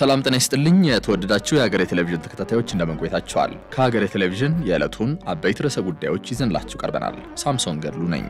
ሰላም ጤና ይስጥልኝ። የተወደዳችሁ የሀገሬ ቴሌቪዥን ተከታታዮች እንደምን ቆይታችኋል? ከሀገሬ ቴሌቪዥን የዕለቱን አበይት ርዕሰ ጉዳዮች ይዘንላችሁ ቀርበናል። ሳምሶን ገድሉ ነኝ።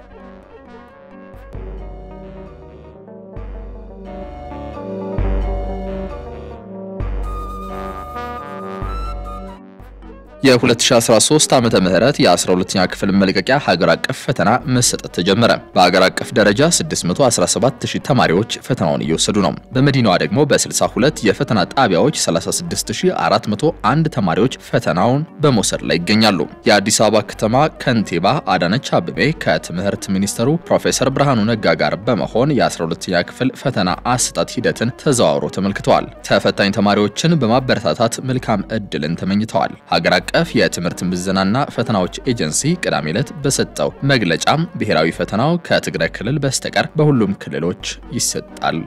የ2013 ዓመተ ምህረት የ12ኛ ክፍል መልቀቂያ ሀገር አቀፍ ፈተና መሰጠት ተጀመረ። በሀገር አቀፍ ደረጃ 617000 ተማሪዎች ፈተናውን እየወሰዱ ነው። በመዲናዋ ደግሞ በ62 የፈተና ጣቢያዎች 36401 ተማሪዎች ፈተናውን በመውሰድ ላይ ይገኛሉ። የአዲስ አበባ ከተማ ከንቲባ አዳነች አቤቤ ከትምህርት ሚኒስትሩ ፕሮፌሰር ብርሃኑ ነጋ ጋር በመሆን የ12ኛ ክፍል ፈተና አሰጣጥ ሂደትን ተዘዋውሮ ተመልክተዋል። ተፈታኝ ተማሪዎችን በማበረታታት መልካም እድልን ተመኝተዋል። ሀገር አቀፍ የትምህርት ምዘናና ፈተናዎች ኤጀንሲ ቅዳሜ ዕለት በሰጠው መግለጫም ብሔራዊ ፈተናው ከትግራይ ክልል በስተቀር በሁሉም ክልሎች ይሰጣል።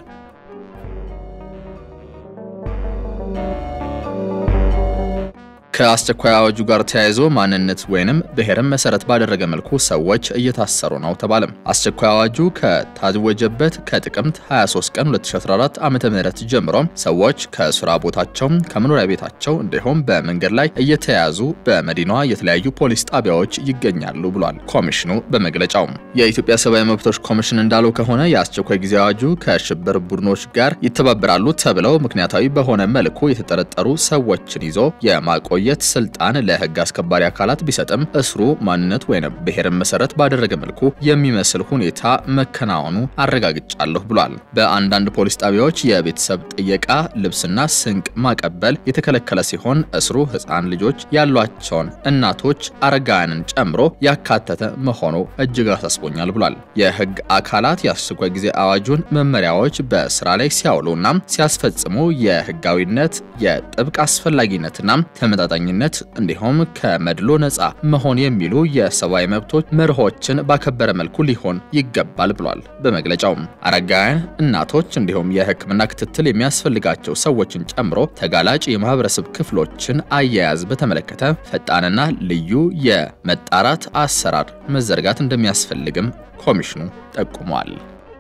ከአስቸኳይ አዋጁ ጋር ተያይዞ ማንነት ወይንም ብሔርን መሰረት ባደረገ መልኩ ሰዎች እየታሰሩ ነው ተባለም። አስቸኳይ አዋጁ ከታወጀበት ከጥቅምት 23 ቀን 2014 ዓ.ም ጀምሮ ሰዎች ከስራ ቦታቸው፣ ከመኖሪያ ቤታቸው እንዲሁም በመንገድ ላይ እየተያዙ በመዲናዋ የተለያዩ ፖሊስ ጣቢያዎች ይገኛሉ ብሏል ኮሚሽኑ በመግለጫው። የኢትዮጵያ ሰብአዊ መብቶች ኮሚሽን እንዳለው ከሆነ የአስቸኳይ ጊዜ አዋጁ ከሽብር ቡድኖች ጋር ይተባበራሉ ተብለው ምክንያታዊ በሆነ መልኩ የተጠረጠሩ ሰዎችን ይዞ የማቆየ የት ስልጣን ለህግ አስከባሪ አካላት ቢሰጥም እስሩ ማንነት ወይም ብሔርን መሰረት ባደረገ መልኩ የሚመስል ሁኔታ መከናወኑ አረጋግጫለሁ ብሏል። በአንዳንድ ፖሊስ ጣቢያዎች የቤተሰብ ጥየቃ፣ ልብስና ስንቅ ማቀበል የተከለከለ ሲሆን እስሩ ህፃን ልጆች ያሏቸውን እናቶች፣ አረጋውያንን ጨምሮ ያካተተ መሆኑ እጅግ አሳስቦኛል ብሏል። የህግ አካላት የአስቸኳይ ጊዜ አዋጁን መመሪያዎች በስራ ላይ ሲያውሉና ሲያስፈጽሙ የህጋዊነት የጥብቅ አስፈላጊነትና ተመጣጣኝ ኝነት እንዲሁም ከመድሎ ነፃ መሆን የሚሉ የሰብአዊ መብቶች መርሆችን ባከበረ መልኩ ሊሆን ይገባል ብሏል። በመግለጫውም አረጋውያን እናቶች እንዲሁም የሕክምና ክትትል የሚያስፈልጋቸው ሰዎችን ጨምሮ ተጋላጭ የማህበረሰብ ክፍሎችን አያያዝ በተመለከተ ፈጣንና ልዩ የመጣራት አሰራር መዘርጋት እንደሚያስፈልግም ኮሚሽኑ ጠቁሟል።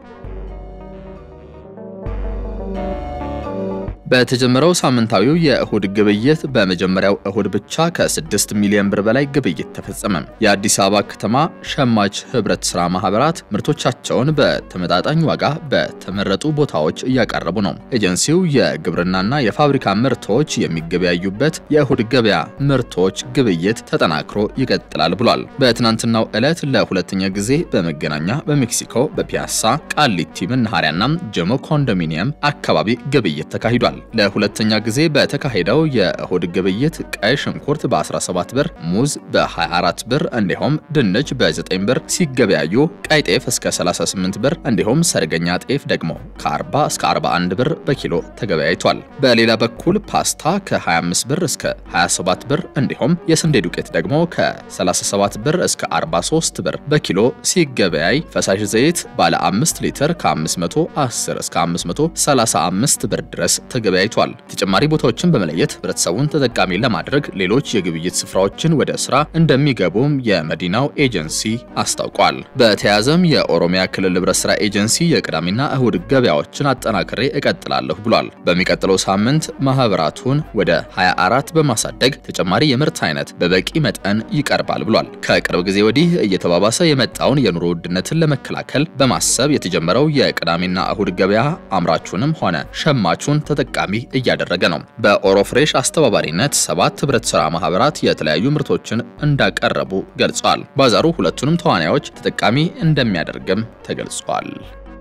በተጀመረው ሳምንታዊው የእሁድ ግብይት በመጀመሪያው እሁድ ብቻ ከ6 ሚሊዮን ብር በላይ ግብይት ተፈጸመ። የአዲስ አበባ ከተማ ሸማች ህብረት ስራ ማህበራት ምርቶቻቸውን በተመጣጣኝ ዋጋ በተመረጡ ቦታዎች እያቀረቡ ነው። ኤጀንሲው የግብርናና የፋብሪካ ምርቶች የሚገበያዩበት የእሁድ ገበያ ምርቶች ግብይት ተጠናክሮ ይቀጥላል ብሏል። በትናንትናው ዕለት ለሁለተኛ ጊዜ በመገናኛ፣ በሜክሲኮ፣ በፒያሳ፣ ቃሊቲ መናኸሪያና ጀሞ ኮንዶሚኒየም አካባቢ ግብይት ተካሂዷል። ለሁለተኛ ጊዜ በተካሄደው የእሁድ ግብይት ቀይ ሽንኩርት በ17 ብር፣ ሙዝ በ24 ብር እንዲሁም ድንች በ9 ብር ሲገበያዩ ቀይ ጤፍ እስከ 38 ብር እንዲሁም ሰርገኛ ጤፍ ደግሞ ከ40 እስከ 41 ብር በኪሎ ተገበያይቷል። በሌላ በኩል ፓስታ ከ25 ብር እስከ 27 ብር እንዲሁም የስንዴ ዱቄት ደግሞ ከ37 ብር እስከ 43 ብር በኪሎ ሲገበያይ ፈሳሽ ዘይት ባለ 5 ሊትር ከ510 እስከ 535 ብር ድረስ ተገበያይቷል። ተጨማሪ ቦታዎችን በመለየት ህብረተሰቡን ተጠቃሚ ለማድረግ ሌሎች የግብይት ስፍራዎችን ወደ ስራ እንደሚገቡም የመዲናው ኤጀንሲ አስታውቋል። በተያያዘም የኦሮሚያ ክልል ህብረት ስራ ኤጀንሲ የቅዳሜና እሁድ ገበያዎችን አጠናክሬ እቀጥላለሁ ብሏል። በሚቀጥለው ሳምንት ማህበራቱን ወደ 24 በማሳደግ ተጨማሪ የምርት አይነት በበቂ መጠን ይቀርባል ብሏል። ከቅርብ ጊዜ ወዲህ እየተባባሰ የመጣውን የኑሮ ውድነትን ለመከላከል በማሰብ የተጀመረው የቅዳሜና እሁድ ገበያ አምራቹንም ሆነ ሸማቹን ተጠቃሚ እያደረገ ነው። በኦሮ ፍሬሽ አስተባባሪነት ሰባት ህብረት ስራ ማህበራት የተለያዩ ምርቶችን እንዳቀረቡ ገልጸዋል። ባዛሩ ሁለቱንም ተዋናዮች ተጠቃሚ እንደሚያደርግም ተገልጿል።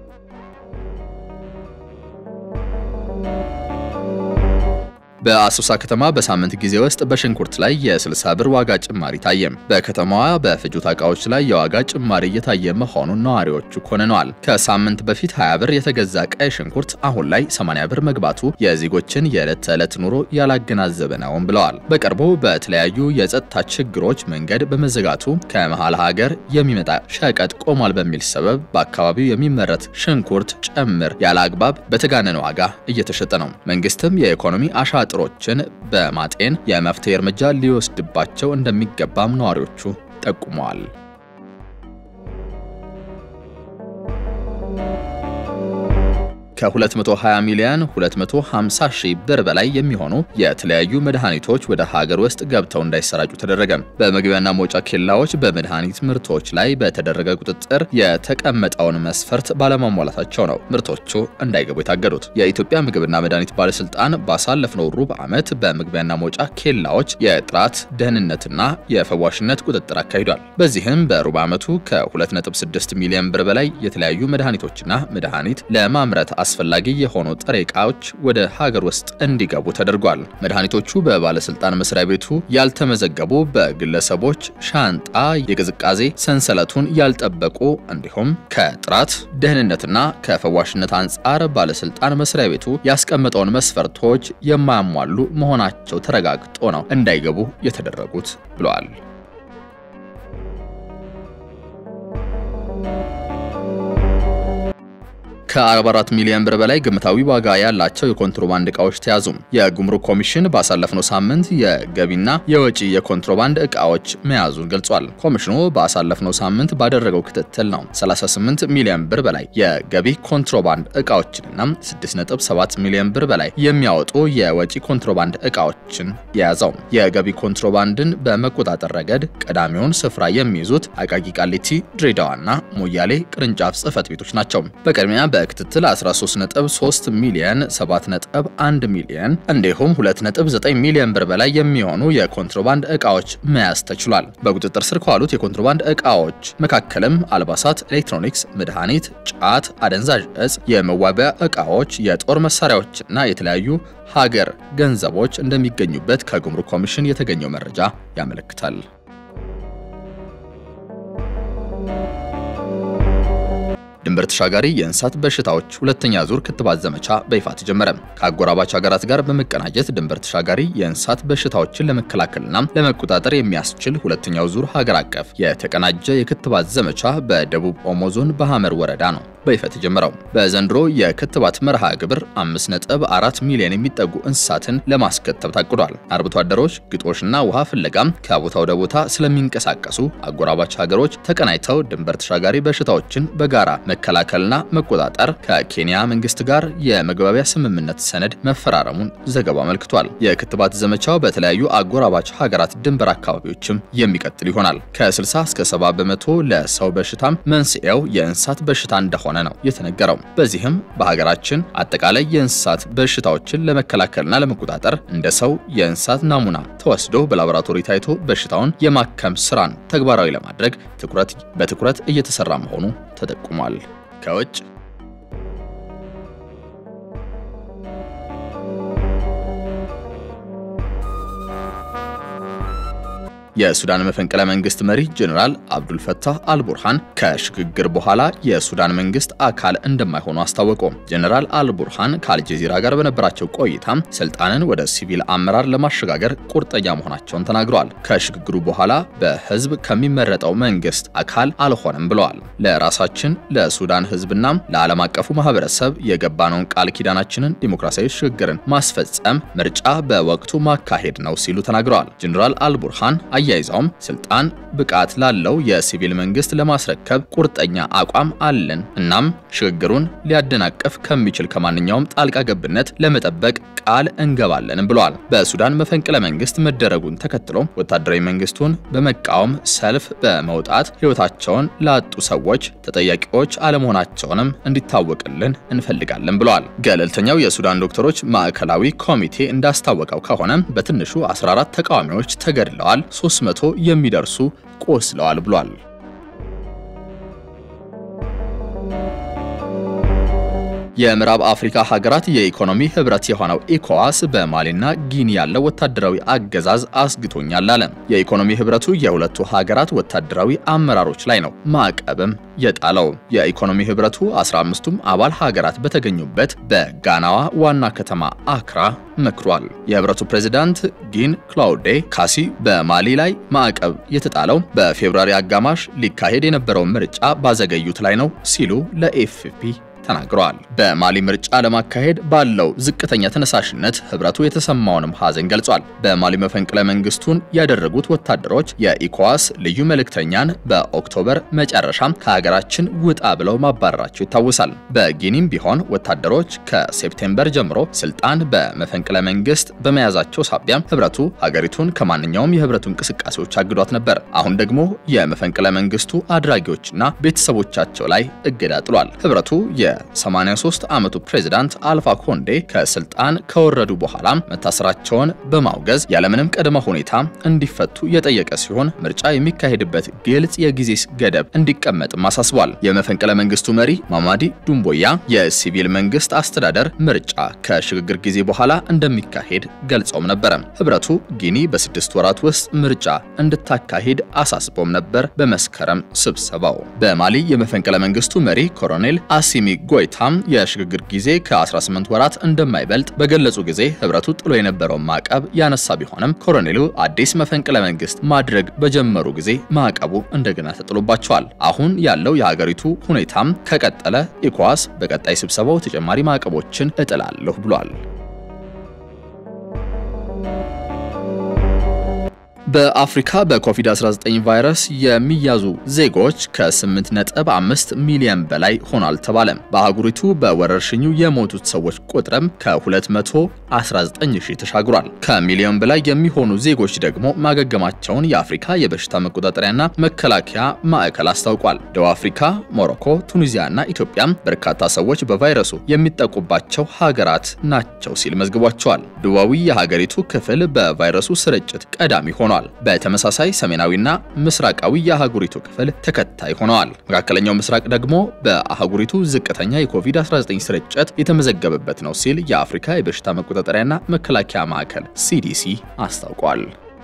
በአሶሳ ከተማ በሳምንት ጊዜ ውስጥ በሽንኩርት ላይ የ60 ብር ዋጋ ጭማሪ ታየ። በከተማዋ በፍጆታ እቃዎች ላይ የዋጋ ጭማሪ እየታየ መሆኑን ነዋሪዎቹ ኮንነዋል። ከሳምንት በፊት 20 ብር የተገዛ ቀይ ሽንኩርት አሁን ላይ 80 ብር መግባቱ የዜጎችን የዕለት ተዕለት ኑሮ ያላገናዘበ ነውም ብለዋል። በቅርቡ በተለያዩ የጸጥታ ችግሮች መንገድ በመዘጋቱ ከመሃል ሀገር የሚመጣ ሸቀጥ ቆሟል በሚል ሰበብ በአካባቢው የሚመረት ሽንኩርት ጭምር ያለ አግባብ በተጋነነ ዋጋ እየተሸጠ ነው። መንግስትም የኢኮኖሚ አሻ ጥሮችን በማጤን የመፍትሄ እርምጃ ሊወስድባቸው እንደሚገባም ነዋሪዎቹ ጠቁመዋል። ከ220 ሚሊዮን 250 ሺህ ብር በላይ የሚሆኑ የተለያዩ መድኃኒቶች ወደ ሀገር ውስጥ ገብተው እንዳይሰራጩ ተደረገ። በመግቢያና መውጫ ኬላዎች በመድኃኒት ምርቶች ላይ በተደረገ ቁጥጥር የተቀመጠውን መስፈርት ባለማሟላታቸው ነው ምርቶቹ እንዳይገቡ የታገዱት። የኢትዮጵያ ምግብና መድኃኒት ባለስልጣን ባሳለፍነው ሩብ ዓመት በመግቢያና መውጫ ኬላዎች የጥራት ደህንነትና የፈዋሽነት ቁጥጥር አካሂዷል። በዚህም በሩብ ዓመቱ ከ2.6 ሚሊዮን ብር በላይ የተለያዩ መድኃኒቶችና መድኃኒት ለማምረት አስፈላጊ የሆኑ ጥሬ ዕቃዎች ወደ ሀገር ውስጥ እንዲገቡ ተደርጓል። መድኃኒቶቹ በባለስልጣን መስሪያ ቤቱ ያልተመዘገቡ፣ በግለሰቦች ሻንጣ የቅዝቃዜ ሰንሰለቱን ያልጠበቁ እንዲሁም ከጥራት ደህንነትና ከፈዋሽነት አንጻር ባለስልጣን መስሪያ ቤቱ ያስቀመጠውን መስፈርቶች የማያሟሉ መሆናቸው ተረጋግጦ ነው እንዳይገቡ የተደረጉት ብለዋል። ከ44 ሚሊዮን ብር በላይ ግምታዊ ዋጋ ያላቸው የኮንትሮባንድ ዕቃዎች ተያዙ። የጉምሩክ ኮሚሽን ባሳለፍነው ሳምንት የገቢና የወጪ የኮንትሮባንድ ዕቃዎች መያዙን ገልጿል። ኮሚሽኑ ባሳለፍነው ሳምንት ባደረገው ክትትል ነው 38 ሚሊዮን ብር በላይ የገቢ ኮንትሮባንድ ዕቃዎችንና 6.7 ሚሊዮን ብር በላይ የሚያወጡ የወጪ ኮንትሮባንድ ዕቃዎችን የያዘው። የገቢ ኮንትሮባንድን በመቆጣጠር ረገድ ቀዳሚውን ስፍራ የሚይዙት አቃቂ ቃሊቲ፣ ድሬዳዋና ሞያሌ ቅርንጫፍ ጽህፈት ቤቶች ናቸው። በቅድሚያ በክትትል 13.3 ሚሊዮን 7.1 ሚሊዮን እንዲሁም 2.9 ሚሊዮን ብር በላይ የሚሆኑ የኮንትሮባንድ ዕቃዎች መያዝ ተችሏል። በቁጥጥር ስር ከዋሉት የኮንትሮባንድ ዕቃዎች መካከልም አልባሳት፣ ኤሌክትሮኒክስ፣ መድኃኒት፣ ጫት፣ አደንዛዥ እጽ፣ የመዋቢያ ዕቃዎች፣ የጦር መሳሪያዎችና የተለያዩ ሀገር ገንዘቦች እንደሚገኙበት ከጉምሩክ ኮሚሽን የተገኘው መረጃ ያመለክታል። ድንበር ተሻጋሪ የእንስሳት በሽታዎች ሁለተኛ ዙር ክትባት ዘመቻ በይፋ ተጀመረ። ከአጎራባች ሀገራት ጋር በመቀናጀት ድንበር ተሻጋሪ የእንስሳት በሽታዎችን ለመከላከልና ለመቆጣጠር የሚያስችል ሁለተኛው ዙር ሀገር አቀፍ የተቀናጀ የክትባት ዘመቻ በደቡብ ኦሞ ዞን በሐመር ወረዳ ነው በይፋ የተጀመረው። በዘንድሮ የክትባት መርሃ ግብር 5.4 ሚሊዮን የሚጠጉ እንስሳትን ለማስከተብ ታቅዷል። አርብቶ አደሮች ግጦሽና ውሃ ፍለጋም ከቦታ ወደ ቦታ ስለሚንቀሳቀሱ አጎራባች ሀገሮች ተቀናጅተው ድንበር ተሻጋሪ በሽታዎችን በጋራ መከላከልና መቆጣጠር ከኬንያ መንግስት ጋር የመግባቢያ ስምምነት ሰነድ መፈራረሙን ዘገባው አመልክቷል። የክትባት ዘመቻው በተለያዩ አጎራባች ሀገራት ድንበር አካባቢዎችም የሚቀጥል ይሆናል። ከ60 እስከ 70 በመቶ ለሰው በሽታም መንስኤው የእንስሳት በሽታ እንደሆነ ነው የተነገረው። በዚህም በሀገራችን አጠቃላይ የእንስሳት በሽታዎችን ለመከላከልና ለመቆጣጠር እንደ ሰው የእንስሳት ናሙና ተወስዶ በላቦራቶሪ ታይቶ በሽታውን የማከም ስራን ተግባራዊ ለማድረግ ትኩረት በትኩረት እየተሰራ መሆኑ ተጠቁሟል። ከውጭ የሱዳን መፈንቅለ መንግስት መሪ ጀኔራል አብዱል ፈታህ አልቡርሃን ከሽግግር በኋላ የሱዳን መንግስት አካል እንደማይሆኑ አስታወቁ። ጀኔራል አልቡርሃን ከአልጀዚራ ጋር በነበራቸው ቆይታ ስልጣንን ወደ ሲቪል አመራር ለማሸጋገር ቁርጠኛ መሆናቸውን ተናግረዋል። ከሽግግሩ በኋላ በህዝብ ከሚመረጠው መንግስት አካል አልሆንም ብለዋል። ለራሳችን ለሱዳን ህዝብና ለዓለም አቀፉ ማህበረሰብ የገባነውን ቃል ኪዳናችንን ዲሞክራሲያዊ ሽግግርን ማስፈጸም ምርጫ በወቅቱ ማካሄድ ነው ሲሉ ተናግረዋል። ጀኔራል አልቡርሃን አያይዘውም ስልጣን ብቃት ላለው የሲቪል መንግስት ለማስረከብ ቁርጠኛ አቋም አለን። እናም ሽግግሩን ሊያደናቅፍ ከሚችል ከማንኛውም ጣልቃ ገብነት ለመጠበቅ ቃል እንገባለንም ብለዋል። በሱዳን መፈንቅለ መንግስት መደረጉን ተከትሎ ወታደራዊ መንግስቱን በመቃወም ሰልፍ በመውጣት ህይወታቸውን ላጡ ሰዎች ተጠያቂዎች አለመሆናቸውንም እንዲታወቅልን እንፈልጋለን ብለዋል። ገለልተኛው የሱዳን ዶክተሮች ማዕከላዊ ኮሚቴ እንዳስታወቀው ከሆነ በትንሹ 14 ተቃዋሚዎች ተገድለዋል፣ 300 የሚደርሱ ቆስለዋል ብሏል። የምዕራብ አፍሪካ ሀገራት የኢኮኖሚ ህብረት የሆነው ኢኮዋስ በማሊና ጊኒ ያለው ወታደራዊ አገዛዝ አስግቶኛል አለ። የኢኮኖሚ ህብረቱ የሁለቱ ሀገራት ወታደራዊ አመራሮች ላይ ነው ማዕቀብም የጣለው። የኢኮኖሚ ህብረቱ 15ቱም አባል ሀገራት በተገኙበት በጋናዋ ዋና ከተማ አክራ መክሯል። የህብረቱ ፕሬዝዳንት ጊን ክላውዴ ካሲ በማሊ ላይ ማዕቀብ የተጣለው በፌብሩዋሪ አጋማሽ ሊካሄድ የነበረውን ምርጫ ባዘገዩት ላይ ነው ሲሉ ለኤፍፒ ተናግረዋል። በማሊ ምርጫ ለማካሄድ ባለው ዝቅተኛ ተነሳሽነት ህብረቱ የተሰማውንም ሐዘን ገልጿል። በማሊ መፈንቅለ መንግስቱን ያደረጉት ወታደሮች የኢኮዋስ ልዩ መልእክተኛን በኦክቶበር መጨረሻ ከሀገራችን ውጣ ብለው ማባረራቸው ይታወሳል። በጊኒም ቢሆን ወታደሮች ከሴፕቴምበር ጀምሮ ስልጣን በመፈንቅለ መንግስት በመያዛቸው ሳቢያ ህብረቱ ሀገሪቱን ከማንኛውም የህብረቱ እንቅስቃሴዎች አግዷት ነበር። አሁን ደግሞ የመፈንቅለ መንግስቱ አድራጊዎችና ቤተሰቦቻቸው ላይ እገዳ ጥሏል። ህብረቱ የ83 ዓመቱ ፕሬዝዳንት አልፋ ኮንዴ ከስልጣን ከወረዱ በኋላ መታሰራቸውን በማውገዝ ያለምንም ቅድመ ሁኔታ እንዲፈቱ የጠየቀ ሲሆን ምርጫ የሚካሄድበት ግልጽ የጊዜ ገደብ እንዲቀመጥም አሳስቧል። የመፈንቅለ መንግስቱ መሪ ማማዲ ዱምቦያ የሲቪል መንግስት አስተዳደር ምርጫ ከሽግግር ጊዜ በኋላ እንደሚካሄድ ገልጸውም ነበረ። ህብረቱ ጊኒ በስድስት ወራት ውስጥ ምርጫ እንድታካሂድ አሳስቦም ነበር። በመስከረም ስብሰባው በማሊ የመፈንቅለ መንግስቱ መሪ ኮሎኔል አሲሚ ጎይታም የሽግግር ጊዜ ከ18 ወራት እንደማይበልጥ በገለጹ ጊዜ ህብረቱ ጥሎ የነበረውን ማዕቀብ ያነሳ ቢሆንም ኮሎኔሉ አዲስ መፈንቅለ መንግስት ማድረግ በጀመሩ ጊዜ ማዕቀቡ እንደገና ተጥሎባቸዋል። አሁን ያለው የሀገሪቱ ሁኔታም ከቀጠለ ኢኮዋስ በቀጣይ ስብሰባው ተጨማሪ ማዕቀቦችን እጥላለሁ ብሏል። በአፍሪካ በኮቪድ-19 ቫይረስ የሚያዙ ዜጎች ከ8.5 ሚሊዮን በላይ ሆኗል ተባለ። በአህጉሪቱ በወረርሽኙ የሞቱት ሰዎች ቁጥርም ከ219 ሺህ ተሻግሯል። ከሚሊዮን በላይ የሚሆኑ ዜጎች ደግሞ ማገገማቸውን የአፍሪካ የበሽታ መቆጣጠሪያና መከላከያ ማዕከል አስታውቋል። ደቡብ አፍሪካ፣ ሞሮኮ፣ ቱኒዚያና ኢትዮጵያም በርካታ ሰዎች በቫይረሱ የሚጠቁባቸው ሀገራት ናቸው ሲል መዝግቧቸዋል። ደቡባዊ የሀገሪቱ ክፍል በቫይረሱ ስርጭት ቀዳሚ ሆኗል። በተመሳሳይ ሰሜናዊና ምስራቃዊ የአህጉሪቱ ክፍል ተከታይ ሆነዋል። መካከለኛው ምስራቅ ደግሞ በአህጉሪቱ ዝቅተኛ የኮቪድ-19 ስርጭት የተመዘገበበት ነው ሲል የአፍሪካ የበሽታ መቆጣጠሪያና መከላከያ ማዕከል ሲዲሲ አስታውቋል።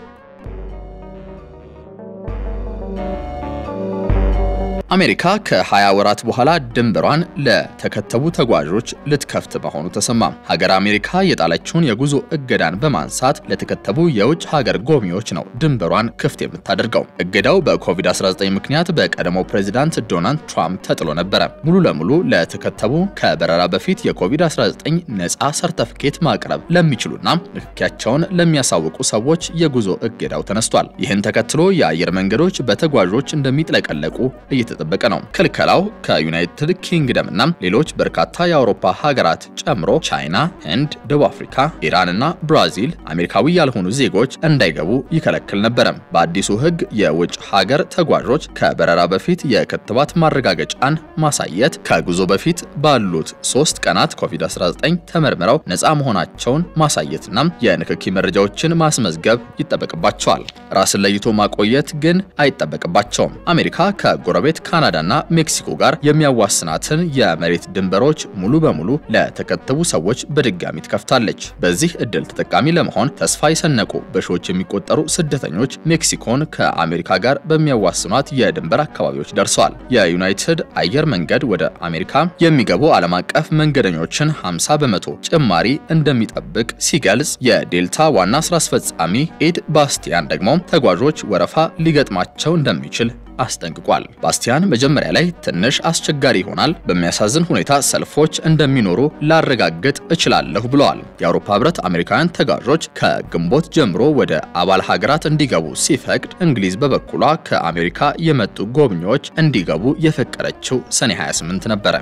አሜሪካ ከ20 ወራት በኋላ ድንበሯን ለተከተቡ ተጓዦች ልትከፍት መሆኑ ተሰማ። ሀገር አሜሪካ የጣለችውን የጉዞ እገዳን በማንሳት ለተከተቡ የውጭ ሀገር ጎብኚዎች ነው ድንበሯን ክፍት የምታደርገው። እገዳው በኮቪድ-19 ምክንያት በቀደሞው ፕሬዚዳንት ዶናልድ ትራምፕ ተጥሎ ነበረ። ሙሉ ለሙሉ ለተከተቡ ከበረራ በፊት የኮቪድ-19 ነፃ ሰርተፍኬት ማቅረብ ለሚችሉና ንክኪያቸውን ለሚያሳውቁ ሰዎች የጉዞ እገዳው ተነስቷል። ይህን ተከትሎ የአየር መንገዶች በተጓዦች እንደሚጥለቀለቁ እየተጠበቀ ነው። ክልከላው ከዩናይትድ ኪንግደም እና ሌሎች በርካታ የአውሮፓ ሀገራት ጨምሮ ቻይና፣ ህንድ፣ ደቡብ አፍሪካ፣ ኢራን እና ብራዚል አሜሪካዊ ያልሆኑ ዜጎች እንዳይገቡ ይከለክል ነበረ። በአዲሱ ህግ የውጭ ሀገር ተጓዦች ከበረራ በፊት የክትባት ማረጋገጫን ማሳየት፣ ከጉዞ በፊት ባሉት ሶስት ቀናት ኮቪድ-19 ተመርምረው ነፃ መሆናቸውን ማሳየትና የንክኪ መረጃዎችን ማስመዝገብ ይጠበቅባቸዋል። ራስን ለይቶ ማቆየት ግን አይጠበቅባቸውም። አሜሪካ ከጎረቤት ካናዳና ሜክሲኮ ጋር የሚያዋስናትን የመሬት ድንበሮች ሙሉ በሙሉ ለተከተቡ ሰዎች በድጋሚ ትከፍታለች። በዚህ እድል ተጠቃሚ ለመሆን ተስፋ የሰነቁ በሺዎች የሚቆጠሩ ስደተኞች ሜክሲኮን ከአሜሪካ ጋር በሚያዋስኗት የድንበር አካባቢዎች ደርሰዋል። የዩናይትድ አየር መንገድ ወደ አሜሪካ የሚገቡ ዓለም አቀፍ መንገደኞችን 50 በመቶ ጭማሪ እንደሚጠብቅ ሲገልጽ፣ የዴልታ ዋና ስራ አስፈጻሚ ኤድ ባስቲያን ደግሞ ተጓዦች ወረፋ ሊገጥማቸው እንደሚችል አስጠንቅቋል። ባስቲያን መጀመሪያ ላይ ትንሽ አስቸጋሪ ይሆናል፣ በሚያሳዝን ሁኔታ ሰልፎች እንደሚኖሩ ላረጋግጥ እችላለሁ ብለዋል። የአውሮፓ ሕብረት አሜሪካውያን ተጓዦች ከግንቦት ጀምሮ ወደ አባል ሀገራት እንዲገቡ ሲፈቅድ፣ እንግሊዝ በበኩሏ ከአሜሪካ የመጡ ጎብኚዎች እንዲገቡ የፈቀደችው ሰኔ 28 ነበረ።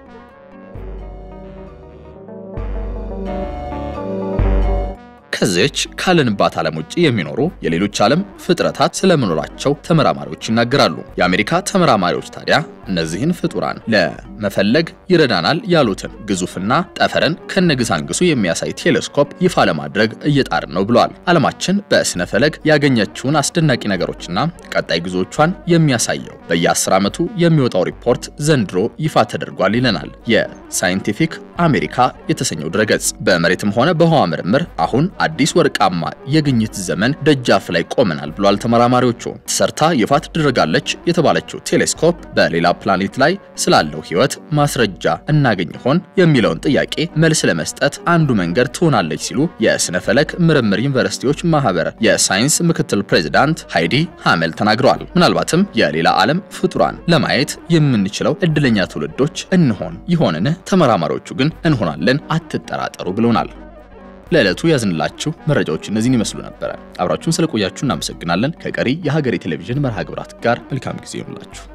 ከዚች ካለንባት ዓለም ውጭ የሚኖሩ የሌሎች ዓለም ፍጥረታት ስለመኖራቸው ተመራማሪዎች ይናገራሉ። የአሜሪካ ተመራማሪዎች ታዲያ እነዚህን ፍጡራን ለመፈለግ ይረዳናል ያሉትን ግዙፍና ጠፈርን ከነግሳንግሱ የሚያሳይ ቴሌስኮፕ ይፋ ለማድረግ እየጣርን ነው ብለዋል። ዓለማችን በስነ ፈለግ ያገኘችውን አስደናቂ ነገሮችና ቀጣይ ጉዞቿን የሚያሳየው በየ10 ዓመቱ የሚወጣው ሪፖርት ዘንድሮ ይፋ ተደርጓል ይለናል የሳይንቲፊክ አሜሪካ የተሰኘው ድረገጽ። በመሬትም ሆነ በህዋ ምርምር አሁን አዲስ ወርቃማ የግኝት ዘመን ደጃፍ ላይ ቆመናል ብሏል ተመራማሪዎቹ። ተሰርታ ይፋ ትደረጋለች የተባለችው ቴሌስኮፕ በሌላ ፕላኔት ላይ ስላለው ሕይወት ማስረጃ እናገኝ ይሆን የሚለውን ጥያቄ መልስ ለመስጠት አንዱ መንገድ ትሆናለች ሲሉ የስነ ፈለክ ምርምር ዩኒቨርሲቲዎች ማህበር የሳይንስ ምክትል ፕሬዚዳንት ሃይዲ ሃመል ተናግረዋል። ምናልባትም የሌላ ዓለም ፍጡራን ለማየት የምንችለው እድለኛ ትውልዶች እንሆን ይሆንን? ተመራማሪዎቹ ግን እንሆናለን አትጠራጠሩ ብለውናል። ለዕለቱ ያዝንላችሁ መረጃዎች እነዚህን ይመስሉ ነበረ። አብራችሁን ስለቆያችሁ እናመሰግናለን። ከቀሪ የሀገሬ ቴሌቪዥን መርሃ ግብራት ጋር መልካም ጊዜ ይሁንላችሁ።